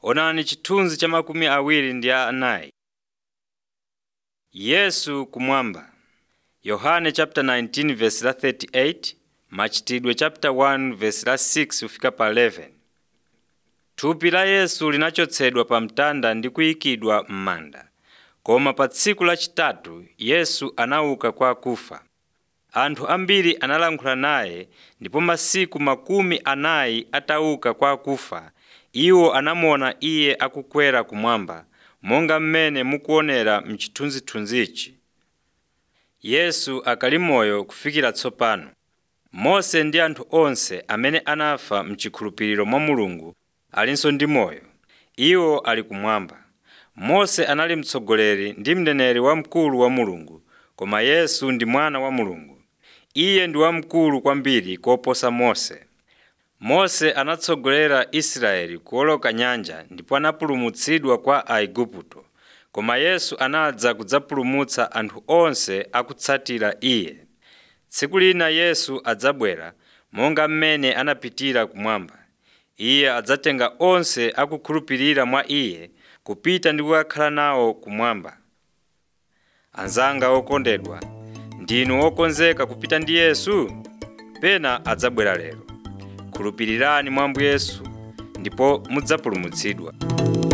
onani chithunzi cha makumi awiri ndi anayi yesu kumwamba yohane chapter 19 verse la 38 machitidwe chapter 1 verse la 6 kufika pa 11 thupi la yesu linachotsedwa pa mtanda ndi kuyikidwa m'manda koma pa tsiku lachitatu yesu anauka kwa akufa anthu ambiri analankhula naye ndipo masiku makumi anayi atauka kwa akufa iwo anamuona iye akukwera kumwamba monga mmene mukuonera mchithunzithunzichi yesu akali moyo kufikira tsopano mose ndi anthu onse amene anafa mchikhulupiriro mwa mulungu alinso ndi moyo iwo ali kumwamba mose anali mtsogoleri ndi mneneri wamkulu wa mulungu koma yesu ndi mwana wa mulungu iye ndi wamkulu kwambiri koposa mose mose anatsogolera israeli kuwoloka nyanja ndipo anapulumutsidwa kwa aigupto koma yesu anadza kudzapulumutsa anthu onse akutsatira iye tsiku lina yesu adzabwera monga mmene anapitira kumwamba iye adzatenga onse akukhulupirira mwa iye kupita ndi kukakhala nawo kumwamba anzanga okondedwa ndinu okonzeka kupita ndi yesu pena adzabwera lero khulupirirani mwa ambuye yesu ndipo mudzapulumutsidwa